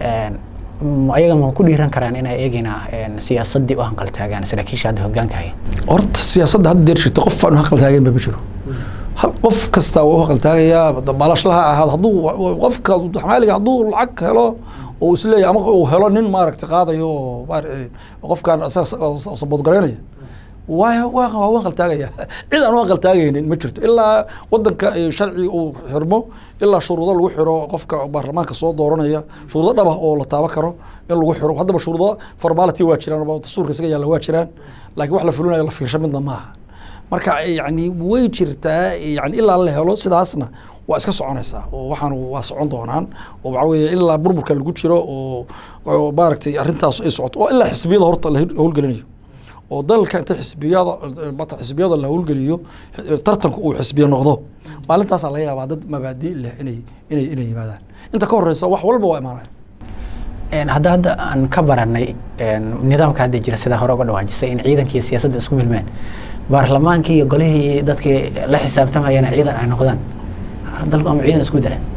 ayaga ma ku dhiiran karaan inay eegina siyaasadii u hanqaltaagaan saraakiisha hadda hogaanka haya horta siyaasadda hadda deer jirta qof aan u hanqaltaagayn ba ma jiro hal qof kasta waa u hanqaltaagayaa baalashlaha ahaad hadduu qofka xamaaliga hadduu lacag helo oo isleeyahay ama uu helo nin maaragtay qaadayo oo qofkaan saboodgaraynaya waa waa waa u hanqaltaagaya cid aan u hanqaltaagaynin ma jirto ilaa wadanka sharci uu xirmo ilaa shuruudo lagu xiro qofka baarlamaanka soo dooranaya shuruudo dhaba oo la taaban karo in lagu xiro haddaba shuruudo formality waa jiraan dastuurka isaga yaalla waa jiraan laakiin wax la fulinayo la fiirsho midna maaha marka yani way jirtaa yani ilaa la helo sidaasna waa iska soconaysaa oo waxaan waa socon doonaan oo waxaa weeye ilaa burburka lagu jiro oo oo maaragtay arrintaas ay socoto oo ilaa xisbiyada horta la howlgelinayo oo dalka inta xisbiyada mata xisbiyada la howlgeliyo tartanku uu xisbiya noqdo maalintaasaa laga yaabaa dad mabaadi leh inay inay inay yimaadaan inta ka horeysa wax walba waa imaanaya hadda hadda aan ka baranay nidaamka hadda jira sidaa hore uga dhawaajisay in ciidanka iyo siyaasadda isku milmeen baarlamaankii iyo golihii dadkii la xisaabtamayana ciidan ay noqdaan dalku ama ciidan isku dara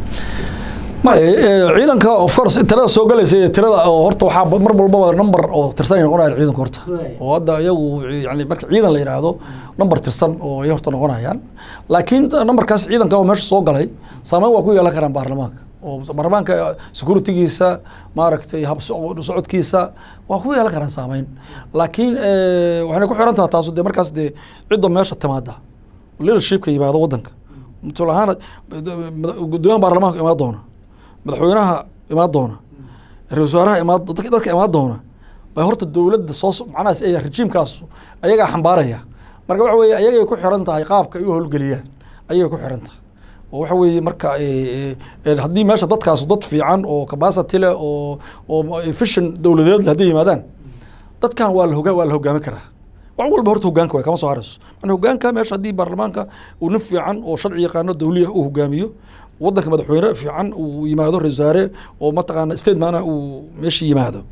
maya ciidanka of course tirada soo galaysa iyo tirada oo horta waxaa mar walbaba number oo tirsan ay noqonayaan ciidanka horta oo hadda iyagu yani marka ciidan la yidhaahdo number tirsan oo ay horta noqonayaan laakiin numberkaas ciidanka oo meesha soo galay saameyn waa ku yeelan karaan baarlamaanka oo baarlamaanka securitygiisa maaragtay hab socodkiisa waa ku yeelan karaan saameyn laakiin waxayna ku xiran tahay taasu dee markaas dee cidda meesha timaada leadershipka yimaado wadanka tusaale ahaan gudoomiyaha baarlamaanka imaan doona madaxweynaha imaan doona ra-isul wasaaraha imaan dadka imaan doona bay horta dowladda soo macnahaas ay rejiimkaas ayagaa xambaaraya marka waxa weeye ayagay ku xiran tahay qaabka ay u howlgeliyaan ayagay ku xiran tahay oo waxa weeye marka haddii meesha dadkaas dad fiican oo capacity leh oo oo efficient dowladeed hadday yimaadaan dadkan waa la hogaa waa la hogaami karaa wax walba horta hogaanka way kama soo harayso man hogaanka meesha haddii baarlamaanka uu nin fiican oo sharci yaqaano dawliya uu hogaamiyo wadanka madaxweyne fiican uu yimaado ra-isul wasaare oo mataqaana state maana uu meesha yimaado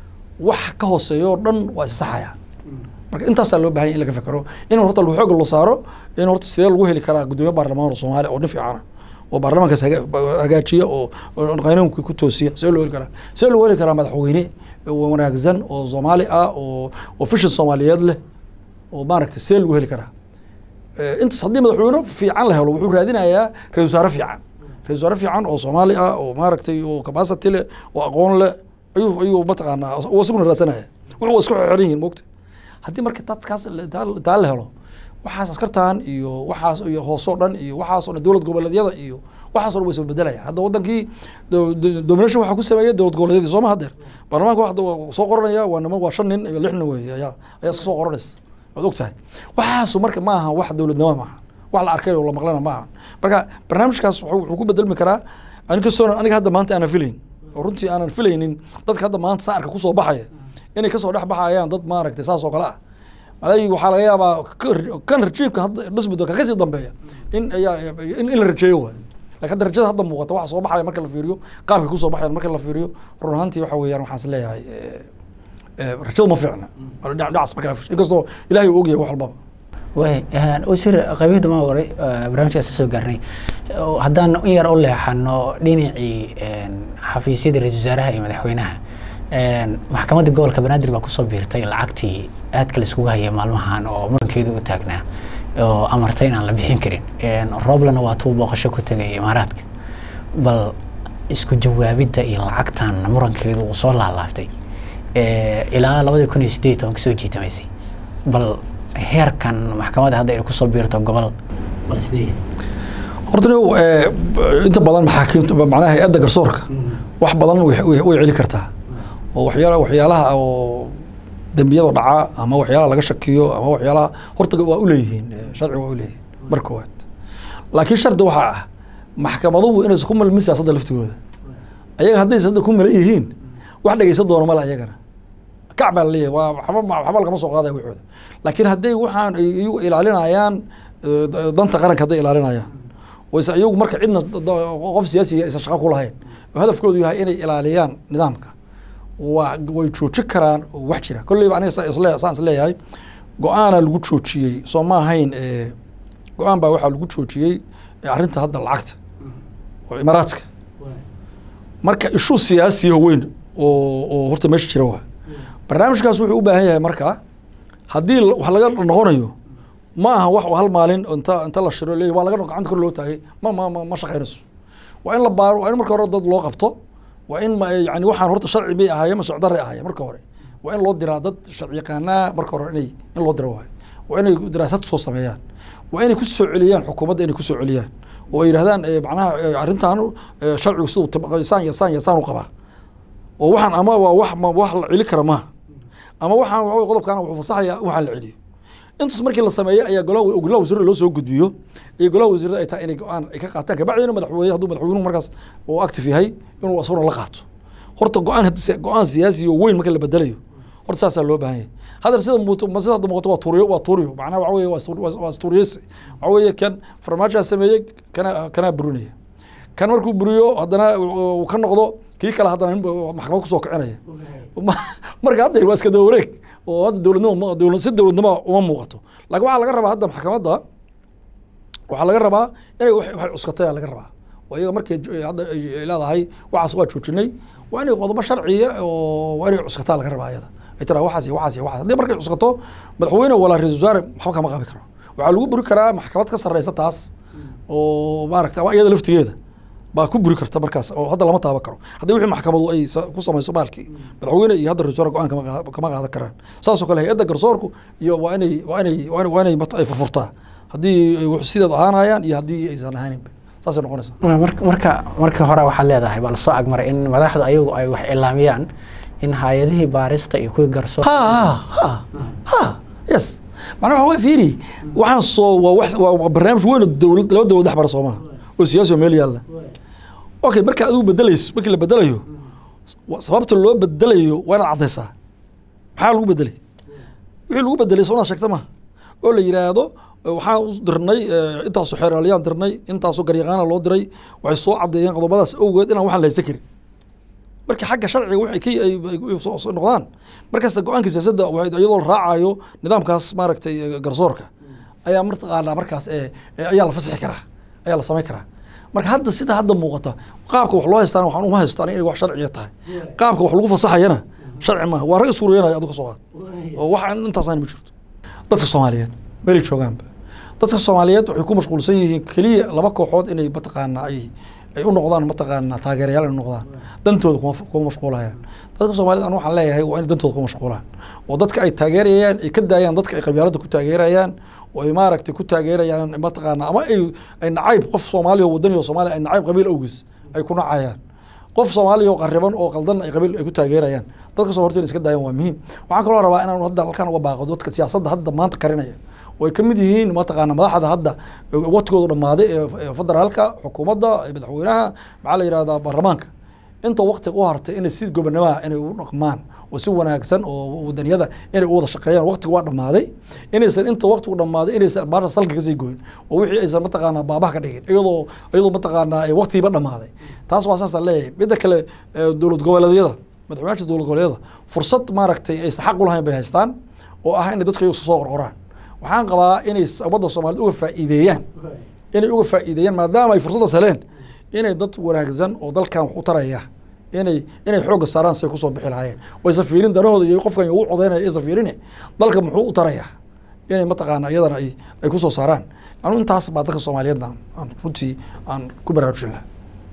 wax ka hooseeyo oo dhan waa isasaxaya marka intaasaa loo bahanya in laga fekero in horta xoog la saaro in horta sidee lagu heli karaa gudoomiye baarlamaan oo soomaaliya oo nin fiicana oo baarlamaankaas hagaajiya oo qanuunkii ku toosiya see loo heli karaa see loo heli karaa madaxweyne wanaagsan oo soomaali ah oo oo fishan soomaaliyeed leh oo maaragtay see lagu heli karaa intaas haddii madaxweyne fiican la helo wuxuu raadinayaa ra-isul wasaare fiican ra-isul wasaare fiican oo soomaali ah oo maaragtay oo capacity leh oo aqoon leh ayuu ayuu mataqaanaa uu isaguna raadsanaya wuxuu waa isku xiran yihiin mogta haddii marka dadkaas taa la helo waxaas askartan iyo waxaas iyo hoosoo dhan iyo waxaasoo dhan dowlad goboleedyada iyo waxaasoo dhan way soo bedelayaan hadda wadankii domination waxaa ku sameeyay dowlad goboleedyadii sooma hadeer baarlamaanka waxda waa soo qoranaya waa niman waa shan nin iyo lix nin wey ayaa ayaa iska soo qoranaysa waad ogtahay waxaasu marka ma aha wax dowladnimo maaha wax la arkay oo la maqlana ma aha marka barnaamijkaas wuxuu ku bedelmi karaa aninkastoo aniga hadda maanta aanan filayn oo runtii aanan filaynin dadka hadda maanta saarka kusoo baxaya inay kasoo dhex baxayaan dad maaragtay saas oo kale ah malay waxaa laga yaabaa kan rajiibka hadda dhismado ka kasii dambeeya in ayaa in la rajeeyo waay lakin hadda rajada hadda muuqata waxa soo baxaya marka la fiiriyo qaabkay kusoo baxayan marka la fiiriyo run ahaantii waxa weeyaan waxaan is leeyahay rajada ma fiicna dhacas marka la fiiriyo inkastoo ilahay uu ogyahay wax walbaba way wasiir qaybihii ma waray barnaamijkaas soo gaarnay haddaan in yar u leexano dhinacii xafiisyada ra-isul wasaaraha iyo madaxweynaha maxkamadda gobolka banaadir baa kusoo biirtay lacagtii aadka la iskugu hayay maalmahan oo murankeedu u taagnaa oo amartay inaan la bixin karin rooblana waa tuu booqasho ku tegay imaaraadka bal isku jawaabidda iyo lacagtan murankeedu uu soo laalaaftay ilaa labadii kun iyo sideed toban kasoo jiitamaysay bal heerkan maxkamadda hadda ay kusoo biirto gobol bal sidee horta inta badan maxaakiimta macnaha hay-adda garsoorka wax badan way celi kartaa oo waxyaala waxyaalaha oo dembiyada dhaca ama waxyaalaha laga shakiyo ama waxyaalaha horta waa uleeyihiin sharci waa uleeyihiin mar koowaad laakiin shardi waxaa ah maxkamaduhu inaysan ku milmin siyaasadda laftigooda ayaga hadday siyaasadda ku milan yihiin wax dhegeysan doono male ayagana kac baa laleeyahay waa waxba waxba lagama soo qaadaya waxooda laakiin hadday waxaan ay iyagu ilaalinayaan eh, danta qaranka hadday ilaalinayaan wayse iyagu marka cidna da- qof siyaasiga aysan shaqo ku lahayn oo hadafkoodu yahay inay ilaaliyaan nidaamka waa way joojin karaan wax jira kolleyba aniga sa- isle- saan is leeyahay go-aana lagu joojiyey soo ma ahayn eh, go-aan baa waxaa lagu joojiyey eh, arrinta hadda lacagta oo imaaraadka marka ishu siyaasiya weyn oo oo horta meesha jira waa barnaamijkaas wuxuu u baahan yahay marka haddii la- wax laga noqonayo ma aha wax hal maalin inta inta la shiro leeyahy waa laga noq- gacanta kor loo taagay ma ma ma ma shaqaynayso waa in la baaro waa in marka hore dad loo qabto waa in ma- yani waxaan horta sharci bay ahaayeen ma sharci darre ahaayeen marka hore waa in loo diraa dad sharci yaqaanaa marka hore inay in loo diro waayo waa inay daraasad soo sameeyaan waa inay ku soo celiyaan xukuumadda inay ku soo celiyaan oo ay yidhahdaan eh, macnaha eh, arrintan eh, sharcigu siduu tib- saan iyo saan iyo saan u qabaa oo waxaan ama waa wax ma wax la celi kara maaha ama waxaan waxa weye qodobkaana wuxuu fasaxayaa waxaan la celiyo intaas markii la sameeyey ayaa golaha golaha wasiirada loo soo gudbiyo iyo golaha wasiirada ay tahay inay go-aan ay ka qaataan kabacdina madaxweyne hadduu madaxweynuhu markaas uu active yahay inuu asaguna la qaato horta go-aan haddi si- go-aan siyaasi oo weyn marka la bedelayo horta saasaa loo baahan yahay hadda sida muuto ma sida hadda muuqato waa tuuriyo waa tuuriyo macnaha waxa weeye waa istu- waa waa istuuriyeysi waxa weeye kan farmaajaa sameeyey kana kanaa burinaya kan markuu buriyo haddana uu ka noqdo kii kale haddana nin buu maxkamad kusoo kicinaya Ma- marka hadda waa iska daba wareeg oo hadda dowladnimo ma- dowlad si dowladnimo uma muuqato laakiin waxaa laga rabaa hadda maxkamadda waxaa laga rabaa inay wax waxay cuskatay laga rabaa oo iyaga markay jo- hadda ay leedahay waxaas waa joojinay waa inay qodobo sharciya oo waa inay cuskataa laga rabaa iyada ay tiraa waxaas iyo waxaas iyo waxaas haddii markay cuskato madaxweyne walaa ra-iisul wasaare waxba kama qabi karo waxaa lagu buri karaa maxkamad ka sarreysa taas oo maaragta ama iyada laftigeeda baa ku buri karta markaas oo hadda lama taaban karo haddii wixii maxkamadu ay sa- ku samayso baalkii madaxweyne iyo hadda ra-isul wasaare go-aan kama qaada- kama qaadan karaan saasoo kale hay-adda garsoorku iyo waa inay waa inay waa inay- waa inay mat- ay furfurtaa haddii ay wax sideed ahaanayaan iyo haddii aysan ahaaninba saasay noqonaysaa marka marka marka hore waxaad leedahay baa lasoo agmaray in madaxdu ayagu ay wax ilaamiyaan in hay-adihii baarista iyo kuwii garsoor ha ha ha yes macnaha waxa way fiiri waxaan soo waa wax waa waa barnaamij weyn oo dowlad laba dowlad dhex mara soo maha oo siyaasi oo meel yaalla okay marka adigu bedelayso markii la bedelayo wa- sababta loo bedelayo waa inaad caddaysaa maxaa lagu bedelay wixii lagu bedelay soo inaad sheegta maha oo la yidhaahdo eh, waxaan u dirnay eh, intaasoo xeeraaliyaan dirnay intaasoo garyaqaana loo diray waxay soo caddeeyeen qodobadaas awgeed inaan waxaan la haysan karin marka xagga sharciga waxay ka ay- ay soo- soo noqdaan markasta go-aanka siyaasadda waxay iyadoo la raacayo nidaamkaas maaragtay eh, garsoorka ayaa martaqaanaa markaas eh, eh, ayaa la fasixi karaa ayaa la samayn karaa marka hadda sida hadda muuqata qaabka wax loo haystaan waxaan uma haysto aniga inay wax sharciya tahay qaabka wax lagu fasaxayana sharci maaha waa rag istuuriyanaya adigu soo qaad oo wax aan intaasaan ma jirto dadka soomaaliyeed meelay joogaanba dadka soomaaliyeed waxay ku mashquulsan yihiin keliya laba kooxood inay mataqaanaa ay ay u noqdaan mataqaanaa taageerayaal ay u noqdaan dantooda kuma kuma mashquulayaan dadka soomaaliyeed anu waxaan leeyahay waa inay dantooda ku mashquulaan oo dadka ay taageerayaan ay ka daayaan dadka ay qabyaaladda ku taageerayaan oo ay maaragtay ku taageerayaan mataqaanaa ama ay ay nacayb qof soomaaliya oo wadani oo soomaaliya ay nacayb qabiil awgiis ay ku nacayaan qof soomaaliya oo qariban oo qaldan ay qabiil ay ku taageerayaan dadka soo horta inay iska daayaan waa muhiim waxaan kaloo rabaa inaan hadda halkan uga baaqo dadka siyaasadda hadda maanta karinaya oo ay ka mid yihiin mataqaana madaxda hadda watigoodu dhammaaday ee ee federaalka xukuumadda ee madaxweynaha maxaa la yidhahdaa baarlamaanka inta wakti u hartay inay si gobonamaha inay u dhaqmaan oo si wanaagsan oo wadaniyada inay u wada shaqeeyaan waktiga waa dhammaaday inaysan inta waktigu dhammaaday inaysan baasha salka kasii goyn oo wixii aysan mataqaanaa baabaha ka dhigin iyadoo iyadoo mataqaanaa ee waktigiiba dhammaaday taas waa saasaan leeyahay midda kale ee dowlad goboleedyada madaxweynaha dowlad goboleedyada fursad maaragtay aysan xaq u lahayn bay haystaan oo ah inay dadka iyagu iska soo qorqoraan waxaan qabaa inay ummadda soomaaliyeed uga faa'iideeyaan inay uga faa'iideeyaan maadaama ay fursaddaas heleen inay dad wanaagsan oo dalkan wax u taraya inay inay xoogga saaraan say kusoo bixi lahaayeen oo aysan fiirin danahooda iyo qofkan ugu codeynaya aysan fiirin dalka muxuu u tarayaa inay mataqaana iyadana ay ay kusoo saaraan anu intaas baa dadka soomaaliyeed aan aan runtii aan ku baraarujin lahaa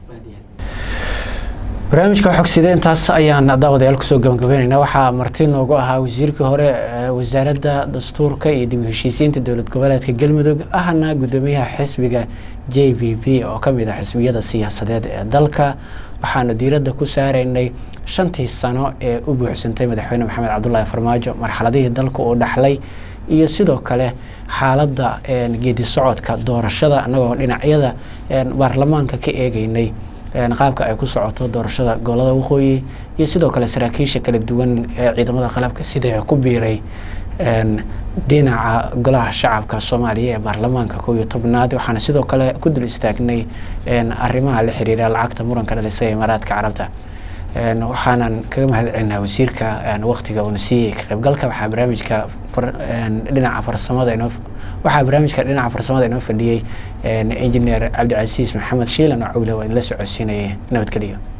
barnaamijka xogsida intaas ayaan daawadayaal kusoo gabagabeynayna waxaa marti noogu ahaa wasiirkii hore ee wasaaradda dastuurka iyo dib u heshiisiinta dowlad goboleedka galmudug ahna guddoomiyaha xisbiga j b b oo ka mid ah xisbiyada siyaasadeed ee dalka waxaanu diiradda ku saaraynay shantii sano ee u buuxsantay madaxweyne maxamed cabdulaahi farmaajo marxaladihii dalka uu dhaxlay iyo sidoo kale xaaladda geedi socodka doorashada annagoo dhinacyada baarlamaanka ka eegeynay qaabka ay ku socoto doorashada gobolada waqooyi iyo sidoo kale saraakiisha kala duwan ee ciidamada qalabka sida ku biiray dhinaca golaha shacabka soomaaliya ee baarlamaanka kow iyo tobnaad waxaana sidoo kale ku dul istaagnay arrimaha la xiriira lacagta muranka dhalisay imaaraadka carabta waxaanan kaga mahad celinaa wasiirka waktiga uuna siiyey ka qaybgalka waxaa barnaamijka dhinaca farsamada inoo waxaa barnaamijka dhinaca farsamada inoo fadhiyey injineer cabdicasiis maxamed shiilan oo cawle waa idinla socodsiinayay nabadgeliyo